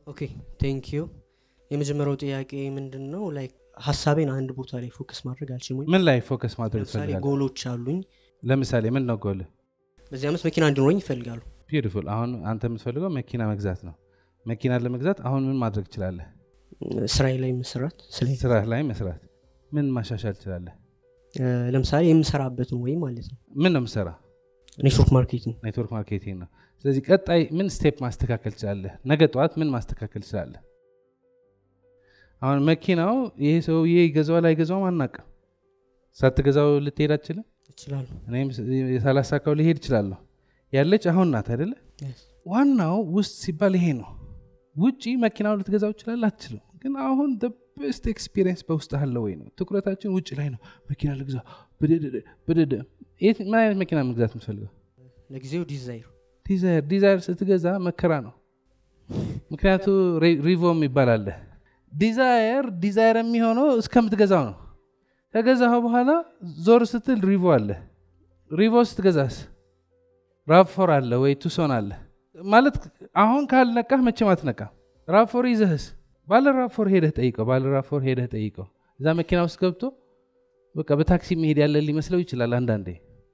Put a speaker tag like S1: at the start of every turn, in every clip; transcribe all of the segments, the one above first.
S1: ኦኬ ቴንክ ዩ የመጀመሪያው ጥያቄ ምንድን ነው ላይክ ሀሳቤን አንድ ቦታ ላይ ፎከስ ማድረግ አልችልም ወይ
S2: ምን ላይ ፎከስ ማድረግ
S1: ለምሳሌ
S2: ትፈልጋለህ
S1: ጎሎች አሉኝ
S2: ለምሳሌ ምን ነው ጎል
S1: በዚህ ዓመት መኪና እንዲኖረኝ ይፈልጋሉ
S2: ቢዩቲፉል አሁን አንተ የምትፈልገው መኪና መግዛት ነው መኪና ለመግዛት አሁን ምን ማድረግ ትችላለህ
S1: ስራዬ ላይ መስራት ስለ
S2: ስራ ላይ መስራት ምን ማሻሻል ትችላለህ
S1: ለምሳሌ የምሰራበትን ወይ ማለት ነው
S2: ምን ነው የምሰራ
S1: ኔትወርክ ማርኬቲንግ
S2: ኔትወርክ ማርኬቲንግ ነው ስለዚህ ቀጣይ ምን ስቴፕ ማስተካከል ትችላለህ ነገ ጠዋት ምን ማስተካከል ትችላለህ አሁን መኪናው ይሄ ሰውዬ ይገዛዋል አይገዛውም አናቅም ሳትገዛው ልትሄድ አትችልም
S1: ይችላሉ
S2: እኔም ሳላሳካው ሊሄድ እችላለሁ ያለች አሁን ናት አይደለ
S1: Yes.
S2: ዋናው ውስጥ ሲባል ይሄ ነው ውጪ መኪናው ልትገዛው ይችላል አትችልም ግን አሁን ቤስት ኤክስፒሪየንስ በውስጥ አለ ወይ ነው ትኩረታችን ውጭ ላይ ነው መኪና ልግዛ ብድድ ብድድ የት- ምን አይነት መኪና መግዛት የምትፈልገው
S1: ለጊዜው ዲዛይር
S2: ዲዛይር ዲዛይር ስትገዛ መከራ ነው ምክንያቱ ሪ- ሪቮ የሚባል አለ ዲዛይር ዲዛይር የሚሆነው እስከምትገዛው ነው ከገዛኸው በኋላ ዞር ስትል ሪቮ አለ ሪቮ ስትገዛስ ራፎር አለ ወይ ቱሶን አለ ማለት አሁን ካልነቃህ መቼም አትነቃም ራፎር ይዘህስ ባለ ራፎር ሄደህ ጠይቀው ባለ ራፎር ሄደህ ጠይቀው እዛ መኪና ውስጥ ገብቶ በቃ በታክሲ መሄድ ያለ ሊመስለው ይችላል አንዳንዴ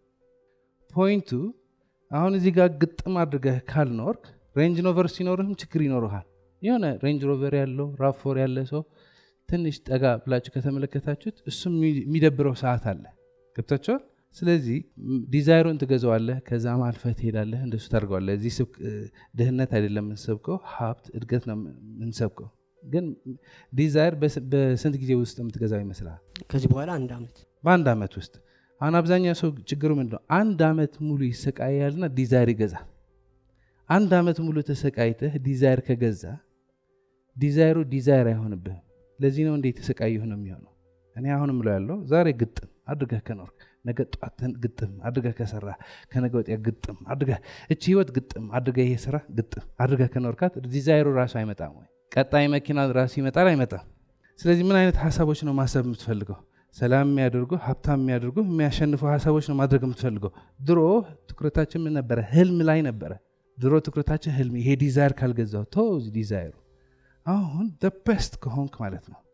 S2: ፖይንቱ አሁን እዚህ ጋር ግጥም አድርገህ ካልኖርክ ሬንጅ ሮቨር ሲኖርህም ችግር ይኖርሃል የሆነ ሬንጅ ሮቨር ያለው ራፎር ያለ ሰው ትንሽ ጠጋ ብላችሁ ከተመለከታችሁት እሱም የሚ- የሚደብረው ሰዓት አለ ገብታችኋል ስለዚህ ም- ዲዛይሩን ትገዛዋለህ ከዛም አልፈህ ትሄዳለህ እንደሱ ታደርገዋለህ እዚህ ስብክ- እ፣ ድህነት አይደለም የምንሰብከው ሀብት እድገት ነው የምንሰብከው ግን ዲዛይር በስ- በስንት ጊዜ ውስጥ የምትገዛው ይመስላል
S1: ከዚህ በኋላ አንድ አመት
S2: በአንድ ዓመት ውስጥ አሁን አብዛኛው ሰው ችግሩ ምንድን ነው አንድ ዓመት ሙሉ ይሰቃያልና ዲዛይር ይገዛል አንድ ዓመት ሙሉ ተሰቃይተህ ዲዛይር ከገዛ ዲዛይሩ ዲዛይር አይሆንብህም ለዚህ ነው እንደ የተሰቃየሁ ነው የሚሆነው እኔ አሁን ምለው ያለው ዛሬ ግጥም አድርገህ ከኖርክ ነገ ጧትን ግጥም አድርገህ ከሰራ ከነገ ወዲያ ግጥም አድርገህ እቺ ህይወት ግጥም አድርገህ ይሄ ስራ ግጥም አድርገህ ከኖርካት ዲዛይሩ ራሱ አይመጣም ወይ ቀጣይ መኪና ራሱ ይመጣል አይመጣም ስለዚህ ምን አይነት ሀሳቦች ነው ማሰብ የምትፈልገው ሰላም የሚያደርጉ ሀብታም የሚያደርጉ የሚያሸንፉ ሀሳቦች ነው ማድረግ የምትፈልገው ድሮ ትኩረታችን ምን ነበረ ህልም ላይ ነበረ ድሮ ትኩረታችን ህልም ይሄ ዲዛይር ካልገዛው ተው ዲዛይሩ አሁን ቤስት ከሆንክ ማለት ነው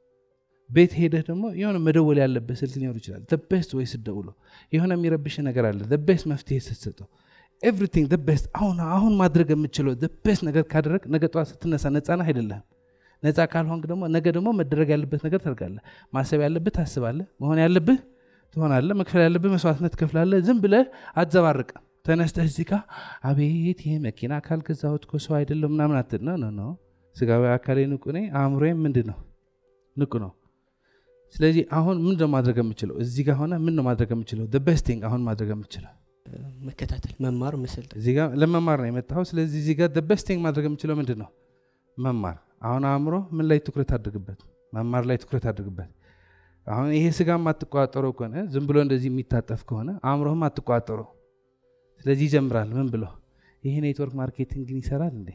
S2: ቤት ሄደህ ደግሞ የሆነ መደወል ያለበት ስልክ ሊኖር ይችላል ቤስት ወይ ስደውሎ የሆነ የሚረብሽ ነገር አለ ቤስት መፍትሄ ስትሰጠው ኤቭሪቲንግ ቤስት አሁን አሁን ማድረግ የምችለው ቤስት ነገር ካደረግ ነገ ጠዋት ስትነሳ ነፃና አይደለህም ነፃ ካልሆንክ ደግሞ ነገ ደግሞ መደረግ ያለበት ነገር ታደርጋለህ ማሰብ ያለብህ ታስባለህ መሆን ያለብህ ትሆናለህ መክፈል ያለብህ መስዋዕትነት ትከፍላለህ ዝም ብለህ አትዘባርቅ ተነስተህ እዚህ ጋ አቤት ይሄ መኪና ካልገዛሁት እኮ ሰው አይደለም ምናምን አትል ነው ነው ነው ስጋዊ አካሌ ንቁ ነኝ አእምሮዬም ምንድን ነው ንቁ ነው ስለዚህ አሁን ምንድን ነው ማድረግ የምችለው እዚህ ጋር ሆነ ምን ነው ማድረግ የምችለው ቤስቲንግ አሁን ማድረግ የምችለው
S1: መከታተል መማር መሰልጠን
S2: እዚህ ጋር ለመማር ነው የመጣኸው ስለዚህ እዚህ ጋር ቤስቲንግ ማድረግ የምችለው ምንድን ነው መማር አሁን አእምሮ ምን ላይ ትኩረት አድርግበት መማር ላይ ትኩረት አድርግበት አሁን ይሄ ስጋ አትቆጣጠረው ከሆነ ዝም ብሎ እንደዚህ የሚታጠፍ ከሆነ አእምሮህም አትቆጣጠረው ስለዚህ ይጀምራል ምን ብሎ ይሄ ኔትወርክ ማርኬቲንግ ግን ይሰራል እንዴ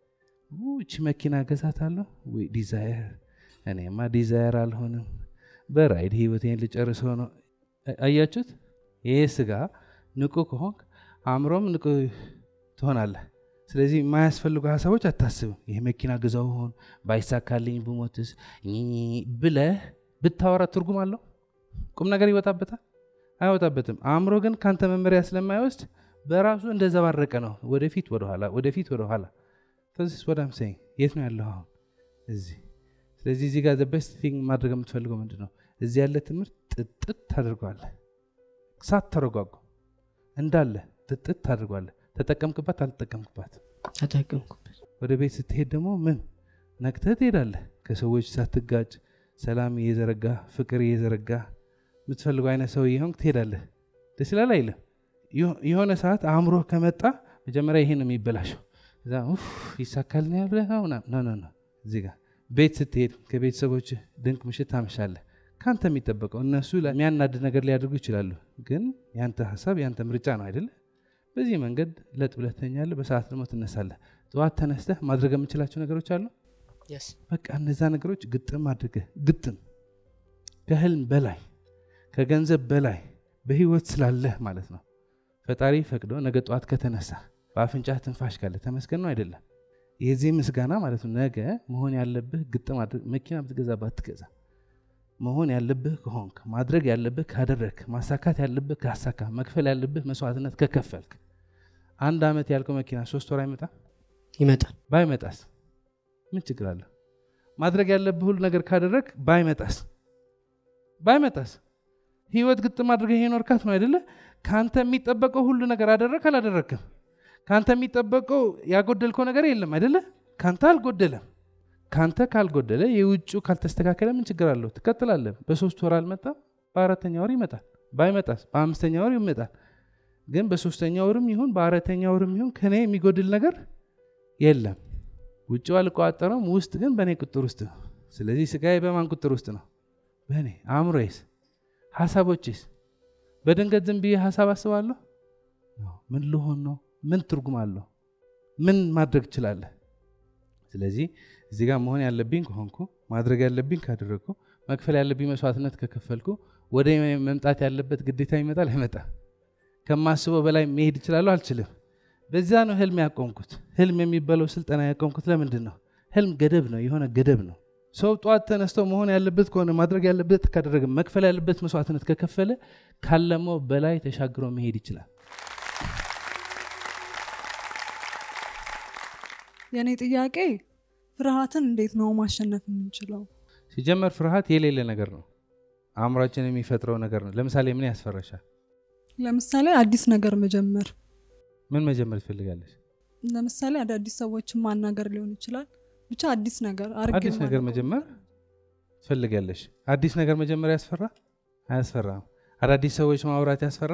S2: ኡ፣ እቺ መኪና ገዛታለሁ ወይ ዲዛየር እኔማ ዲዛየር አልሆንም በራይድ ህይወቴን ልጨርሰው ነው አ- አያችሁት ይሄ ስጋ ንቁ ከሆንክ አእምሮም ንቁ ትሆናለህ ስለዚህ የማያስፈልጉ ሀሳቦች አታስብም ይሄ መኪና ግዛው ሆን ባይሳካልኝ ብሞትስ ኚ ብለህ ብታወራ ትርጉም አለው ቁም ነገር ይወጣበታል አይወጣበትም አእምሮ ግን ካንተ መመሪያ ስለማይወስድ በራሱ እንደዘባረቀ ነው ወደፊት ወደኋላ ወደፊት ወደኋላ ተዚስ ወዳም ሰኝ የት ነው ያለው አሁን እዚህ ስለዚህ እዚህ ጋር በስት ቲንግ ማድረግ የምትፈልገው ምንድን ነው እዚህ ያለ ትምህርት ጥጥት ታደርገዋለህ ሳት ተረጓጉ እንዳለ ጥጥት ታደርገዋለህ ተጠቀምክባት አልተጠቀምክባት
S1: ተጠቀምኩበት
S2: ወደ ቤት ስትሄድ ደግሞ ምን ነቅተህ ትሄዳለህ ከሰዎች ሳትጋጭ ሰላም እየዘረጋ ፍቅር እየዘረጋ የምትፈልገው አይነት ሰው የሆንክ ትሄዳለህ ደስ ይላል አይልም የሆ- የሆነ ሰዓት አእምሮ ከመጣ መጀመሪያ ይሄ ነው የሚበላሸው እዛ ኡፍ ይሳካልኛል ብለህ ነው ምናምን ኖ ኖ ኖ እዚህ ጋር ቤት ስትሄድ ከቤተሰቦች ድንቅ ምሽት ታመሻለህ ከአንተ የሚጠበቀው እነሱ ላይ የሚያናድድ ነገር ሊያደርጉ ይችላሉ ግን ያንተ ሀሳብ ያንተ ምርጫ ነው አይደለ በዚህ መንገድ ለጥ ብለህ ትተኛለህ በሰዓት ደግሞ ትነሳለህ ጠዋት ተነስተህ ማድረግ የምችላቸው ነገሮች አሉ
S1: የስ
S2: በቃ እነዛ ነገሮች ግጥም አድርገህ ግጥም ከህልም በላይ ከገንዘብ በላይ በህይወት ስላለህ ማለት ነው ፈጣሪ ፈቅዶ ነገ ጠዋት ከተነሳ በአፍንጫህ ትንፋሽ ካለ ተመስገን ነው አይደለም የዚህ ምስጋና ማለት ነው ነገ መሆን ያለብህ ግጥም አድርግ መኪና ብትገዛ ባትገዛ መሆን ያለብህ ከሆንክ ማድረግ ያለብህ ካደረግክ ማሳካት ያለብህ ካሳካ መክፈል ያለብህ መስዋዕትነት ከከፈልክ አንድ ዓመት ያልከው መኪና ሶስት ወር አይመጣም
S1: ይመጣል
S2: ባይመጣስ ምን ችግር አለ ማድረግ ያለብህ ሁሉ ነገር ካደረግ ባይመጣስ ባይመጣስ ህይወት ግጥም አድርገህ የኖርካት ነው አይደለ ከአንተ የሚጠበቀው ሁሉ ነገር አደረግ አላደረግክም ከአንተ የሚጠበቀው ያጎደልከው ነገር የለም አይደለ ከአንተ አልጎደለም ከአንተ ካልጎደለ የውጭ ካልተስተካከለ ምን ችግር አለው ትቀጥላለህ በሶስት ወር አልመጣም በአራተኛ ወር ይመጣል ባይመጣስ በአምስተኛ ወር ይመጣል ግን በሶስተኛ ወርም ይሁን በአራተኛ ወርም ይሁን ከኔ የሚጎድል ነገር የለም ውጭው አልቋጠረም ውስጥ ግን በእኔ ቁጥር ውስጥ ነው ስለዚህ ስጋዬ በማን ቁጥር ውስጥ ነው በእኔ አእምሮዬስ ሀሳቦችስ በድንገት ዝም ብዬ ሀሳብ አስባለሁ ምን ልሆን ነው ምን ትርጉም አለው ምን ማድረግ እችላለህ ስለዚህ እዚህ ጋር መሆን ያለብኝ ከሆንኩ ማድረግ ያለብኝ ካደረግኩ መክፈል ያለብኝ መስዋዕትነት ከከፈልኩ ወደ መምጣት ያለበት ግዴታ ይመጣል አይመጣ ከማስበው በላይ መሄድ እችላለሁ አልችልም በዛ ነው ህልም ያቆምኩት ህልም የሚባለው ስልጠና ያቆምኩት ለምንድን ነው ህልም ገደብ ነው የሆነ ገደብ ነው ሰው ጠዋት ተነስተው መሆን ያለበት ከሆነ ማድረግ ያለበት ካደረገ መክፈል ያለበት መስዋዕትነት ከከፈለ ካለመው በላይ ተሻግሮ መሄድ ይችላል
S3: የእኔ ጥያቄ ፍርሃትን እንዴት ነው ማሸነፍ የምንችለው
S2: ሲጀመር ፍርሃት የሌለ ነገር ነው አእምሯችን የሚፈጥረው ነገር ነው ለምሳሌ ምን ያስፈራሻል
S3: ለምሳሌ አዲስ ነገር መጀመር
S2: ምን መጀመር ትፈልጋለች
S3: ለምሳሌ አዳዲስ ሰዎችን ማናገር ሊሆን ይችላል ብቻ አዲስ ነገር አድርጌ
S2: አዲስ ነገር
S3: የማላውቀው
S2: መጀመር ትፈልጋለሽ አዲስ ነገር መጀመር ያስፈራ አያስፈራም አዳዲስ ሰዎች ማውራት ያስፈራ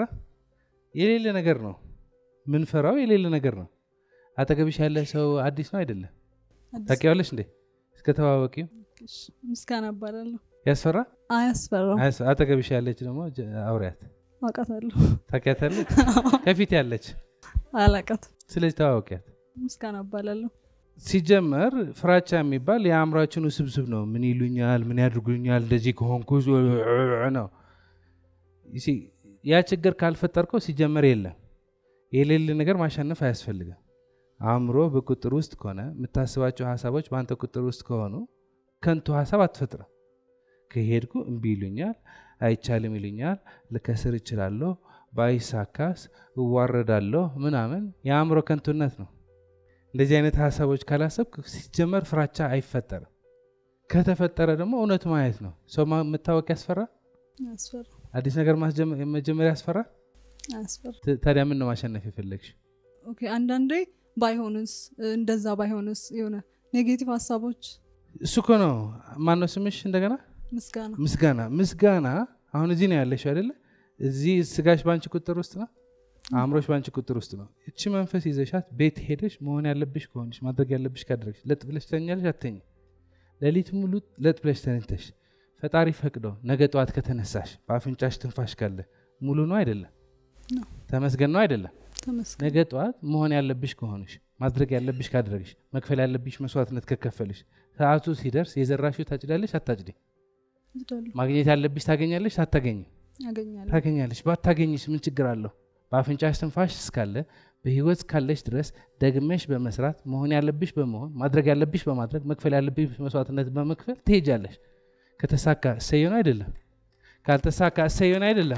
S2: የሌለ ነገር ነው ምንፈራው የሌለ ነገር ነው አጠገብሽ ያለ ሰው አዲስ ነው አይደለም
S3: አዲስ-
S2: ታውቂዋለሽ እንዴ እስከ ተዋወቂው
S3: እሺ፣ ምስጋና እባላለሁ
S2: ያስፈራ
S3: አያስፈራም
S2: አያስ- አጠገብሽ ያለች ደግሞ ጀ- አውሪያት
S3: አውቃታለሁ
S2: ታውቂያታለች ከፊት ያለች
S3: አላቃት
S2: ስለዚህ ተዋወቂያት
S3: ምስጋና እባላለሁ
S2: ሲጀመር ፍራቻ የሚባል የአእምሯችን ውስብስብ ነው ምን ይሉኛል ምን ያድርጉኛል እንደዚህ ከሆንኩ ነው ይሲ፣ ያ ችግር ካልፈጠርከው ሲጀመር የለም የሌለ ነገር ማሸነፍ አያስፈልግም አእምሮ በቁጥር ውስጥ ከሆነ የምታስባቸው ሀሳቦች በአንተ ቁጥር ውስጥ ከሆኑ ከንቱ ሀሳብ አትፈጥርም ከሄድኩ እምቢ ይሉኛል አይቻልም ይሉኛል ልከስር እችላለሁ ባይሳካስ እዋረዳለሁ ምናምን የአእምሮ ከንቱነት ነው እንደዚህ አይነት ሀሳቦች ካላሰብክ ሲጀመር ፍራቻ አይፈጠርም ከተፈጠረ ደግሞ እውነቱ ማየት ነው ሰው ማ- መታወቅ ያስፈራ
S3: አያስፈራ
S2: አዲስ ነገር ማስጀመ- መጀመሪያ ያስፈራ
S3: አያስፈራ
S2: ት- ታዲያ ምን ነው ማሸነፍ የፈለግሽ
S3: ኦኬ አንዳንዴ ባይሆንስ እንደዛ ባይሆንስ የሆነ ኔጌቲቭ ሀሳቦች
S2: እሱ እኮ ነው ማነው ስምሽ እንደገና
S3: ምስጋና
S2: ምስጋና ምስጋና አሁን እዚህ ነው ያለሽው አይደለ እዚህ ስጋሽ በአንቺ ቁጥር ውስጥ ነው አእምሮሽ በአንቺ ቁጥር ውስጥ ነው እቺ መንፈስ ይዘሻት ቤት ሄደሽ መሆን ያለብሽ ከሆንሽ ማድረግ ያለብሽ ካደረግሽ ለጥ ብለሽ ተኛለሽ አተኝ ሌሊት ሙሉ ለጥ ብለሽ ተነተሽ ፈጣሪ ፈቅዶ ነገ ጠዋት ከተነሳሽ በአፍንጫሽ ትንፋሽ ካለ ሙሉ ነው አይደለም
S3: ነው።
S2: ተመስገን ነው አይደለም
S3: ተመስገን
S2: ነገ ጠዋት መሆን ያለብሽ ከሆንሽ ማድረግ ያለብሽ ካደረግሽ መክፈል ያለብሽ መስዋዕትነት ከከፈልሽ ሰዓቱ ሲደርስ የዘራሽው ታጭዳለሽ አታጭዴ
S3: ይሄዳሉ
S2: ማግኘት ያለብሽ ታገኛለሽ አታገኝም
S3: ያገኛሉ
S2: ታገኛለሽ ባታገኝሽ ምን ችግር አለው በአፍንጫሽ ትንፋሽ እስካለ በህይወት እስካለሽ ድረስ ደግመሽ በመስራት መሆን ያለብሽ በመሆን ማድረግ ያለብሽ በማድረግ መክፈል ያለብሽ መስዋዕትነት በመክፈል ትሄጃለሽ ከተሳካ እሰየን አይደለም ካልተሳካ እሰየን አይደለም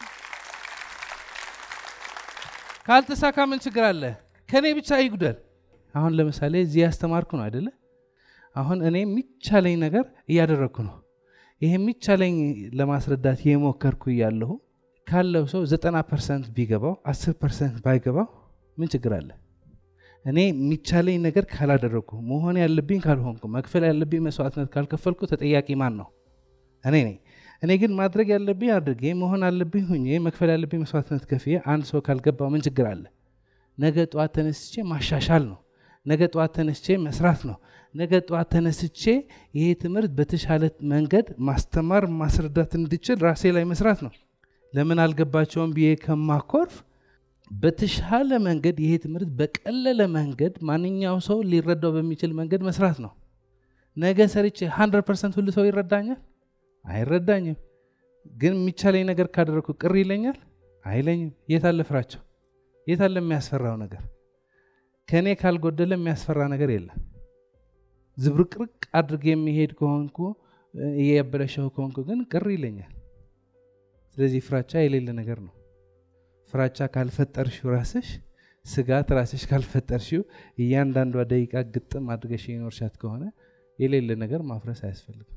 S2: ካልተሳካ ምን ችግር አለ ከእኔ ብቻ ይጉደል አሁን ለምሳሌ እዚህ ያስተማርኩ ነው አይደለ አሁን እኔ የሚቻለኝ ነገር እያደረግኩ ነው ይሄ የሚቻለኝ ለማስረዳት የሞከርኩ እያለሁ ካለው ሰው ዘጠና ፐርሰንት ቢገባው አስር ፐርሰንት ባይገባው ምን ችግር አለ እኔ የሚቻለኝ ነገር ካላደረግኩ መሆን ያለብኝ ካልሆንኩ መክፈል ያለብኝ መስዋዕትነት ካልከፈልኩ ተጠያቂ ማን ነው እኔ ነኝ እኔ ግን ማድረግ ያለብኝ አድርጌ መሆን አለብኝ ሁኜ መክፈል ያለብኝ መስዋዕትነት ከፍዬ አንድ ሰው ካልገባው ምን ችግር አለ ነገ ጠዋት ተነስቼ ማሻሻል ነው ነገ ጠዋት ተነስቼ መስራት ነው ነገ ጠዋት ተነስቼ ይሄ ትምህርት በተሻለ መንገድ ማስተማር ማስረዳት እንድችል ራሴ ላይ መስራት ነው ለምን አልገባቸውም ብዬ ከማኮርፍ በተሻለ መንገድ ይሄ ትምህርት በቀለለ መንገድ ማንኛው ሰው ሊረዳው በሚችል መንገድ መስራት ነው ነገ ሰርቼ 100 ፐርሰንት ሁሉ ሰው ይረዳኛል አይረዳኝም ግን የሚቻለኝ ነገር ካደረግኩ ቅር ይለኛል አይለኝም የት አለ ፍራቸው የት አለ የሚያስፈራው ነገር ከእኔ ካልጎደለ የሚያስፈራ ነገር የለም ዝብርቅርቅ አድርግ የሚሄድ ከሆንኩ እያበለሸው ከሆንኩ ግን ቅር ይለኛል ስለዚህ ፍራቻ የሌለ ነገር ነው ፍራቻ ካልፈጠርሽው ራስሽ ስጋት ራስሽ ካልፈጠርሽው እያንዳንዷ ደቂቃ ግጥም አድርገሽ የኖርሻት ከሆነ የሌለ ነገር ማፍረስ አያስፈልግም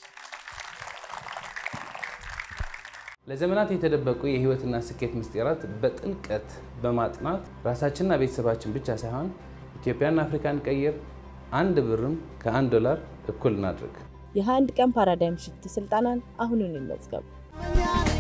S4: ለዘመናት የተደበቁ የህይወትና ስኬት ምስጢራት በጥልቀት በማጥናት ራሳችንና ቤተሰባችን ብቻ ሳይሆን ኢትዮጵያና አፍሪካን ቀይር። አንድ ብርም ከአንድ ዶላር እኩል እናድርግ።
S5: የአንድ ቀን ፓራዳይም ሽፍት ስልጠናን አሁኑን ይመዝገቡ።